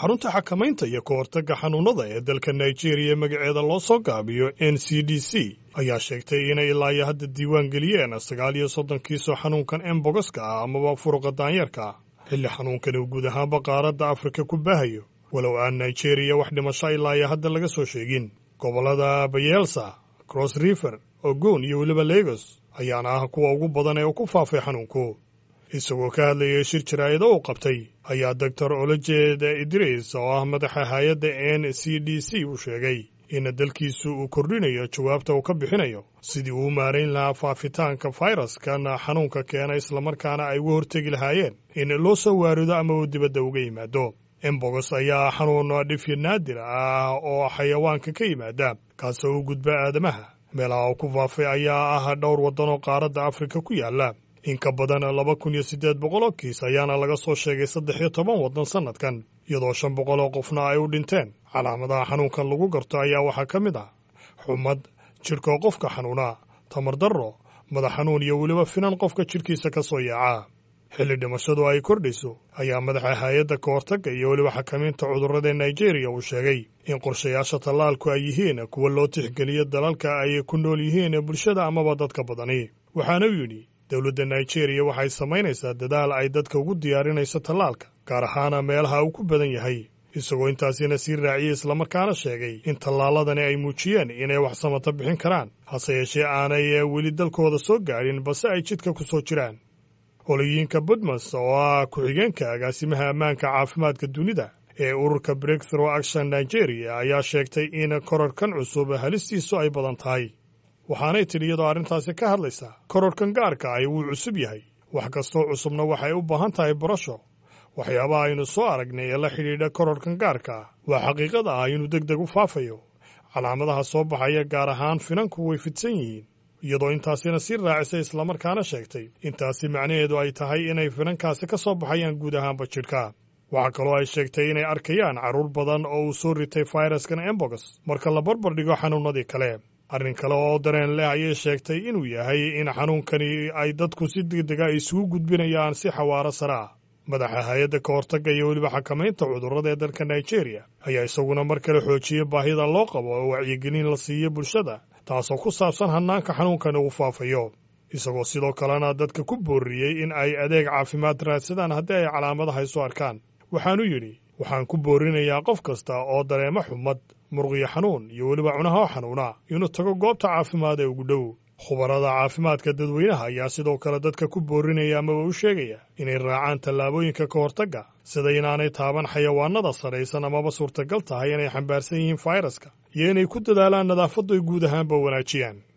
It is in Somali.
xarunta xakamaynta iyo ka hortagga xanuunnada ee dalka nigeria magaceeda loo soo gaabiyo n c d c ayaa sheegtay inay ilaa iyo hadda diiwaan geliyeen sagaal iyo soddon kiisoo xanuunkan embogoska ah amaba furuqa daanyeerka ah xilli xanuunkan uu guud ahaanba qaaradda afrika ku baahayo walow aan nigeria wax dhimasho ilaa iyo hadda laga soo sheegin gobollada bayelsa cross river ogun iyo weliba legos ayaana ah kuwa ugu badan ee uu ku faafay xanuunku isagoo ka hadlayay shir jaraa'ida uu qabtay ayaa doctor olojed idris oo ah madaxa hay-adda n c d c uu sheegay in dalkiisu uu kordhinayo jawaabta uu ka bixinayo sidii uu maarayn lahaa faafitaanka fayraskan xanuunka keena islamarkaana ay uga hortegi lahaayeen in loo soo waarido ama uu dibadda uga yimaado embogos ayaa xanuun dhifyo naadir ah oo xayawaanka ka yimaada kaasoo u gudba aadamaha meelaha uu ku faafay ayaa ah dhowr waddanoo qaaradda afrika ku yaala in ka badan laba kun iyo siddeed boqoloo kiis ayaana laga soo sheegay saddex iyo toban waddan sannadkan iyadoo shan boqoloo qofna ay u dhinteen calaamadaha xanuunkan lagu garto ayaa waxaa ka mid ah xumad jidhkoo qofka xanuuna tamar darro madax xanuun iyo weliba finan qofka jidhkiisa ka soo yaaca xilli dhimashadu ay kordhayso ayaa madaxa hay-adda ka hortagga iyo weliba xakamaynta cudurrada nigeria uu sheegay in qorshayaasha tallaalku ay yihiin kuwa loo tixgeliyo dalalka ay ku nool yihiin bulshada amaba dadka badani waxaana uu yidhi dowladda nigeria waxay samaynaysaa dadaal ay dadka ugu diyaarinayso tallaalka gaar ahaana meelaha uu ku badan yahay isagoo intaasina sii raaciyey islamarkaana sheegay in tallaaladani ay muujiyeen inay wax samata bixin karaan hase yeeshee aanay weli dalkooda soo gaadhin balse ay jidka ku soo jiraan holoyinka budmas oo ah ku-xigeenka agaasimaha ammaanka caafimaadka dunida ee ururka breakthrough action nigeria ayaa sheegtay in korarkan cusub halistiisu ay badan tahay waxaanay tidhi iyadoo arrintaasi ka hadlaysaa kororkan gaarka ay wuu cusub yahay wax kastoo cusubna waxay u baahan tahay barasho waxyaabaha aynu soo aragnay ee la xidhiidha kororkan gaarka ah waa xaqiiqada ah inuu deg deg u faafayo calaamadaha soo baxaya gaar ahaan finanku way fidsan yihiin iyadoo intaasina sii raacisay islamarkaana sheegtay intaasi macnaheedu ay tahay inay finankaasi ka soo baxayaan guud ahaanba jidhka waxaa kaloo ay sheegtay inay arkayaan carruur badan oo uu soo ritay fayraskan embogos marka la barbar dhigo xanuunnadii kale arrin kale oo dareen leh ayay sheegtay inuu yahay in xanuunkani ay dadku si degdega isugu gudbinayaan si xawaaro sare ah madaxa hay-adda ka hortagga iyo weliba xakamaynta cudurrada ee dalka nigeria ayaa isaguna mar kale xoojiyey baahida loo qabo oo wacyigelin la siiyo bulshada taasoo ku saabsan hannaanka xanuunkan ugu faafayo isagoo sidoo kalena dadka ku boorriyey in ay adeeg caafimaad raadsadaan haddii ay calaamadaha isu arkaan waxaanu yidhi waxaan ku boorinayaa qof kasta oo dareemo xumad murqiyo xanuun iyo weliba cunaha oo xanuuna inuu tago goobta caafimaad ee ugu dhow khubarada caafimaadka dadweynaha ayaa sidoo kale dadka ku boorinaya amaba u sheegaya inay raacaan tallaabooyinka ka hortagga sida inaanay taaban xayawaanada saraysan amaba suurtagal tahay inay xambaarsan yihiin fayraska iyo inay ku dadaalaan nadaafaddu ay guud ahaanba wanaajiyaan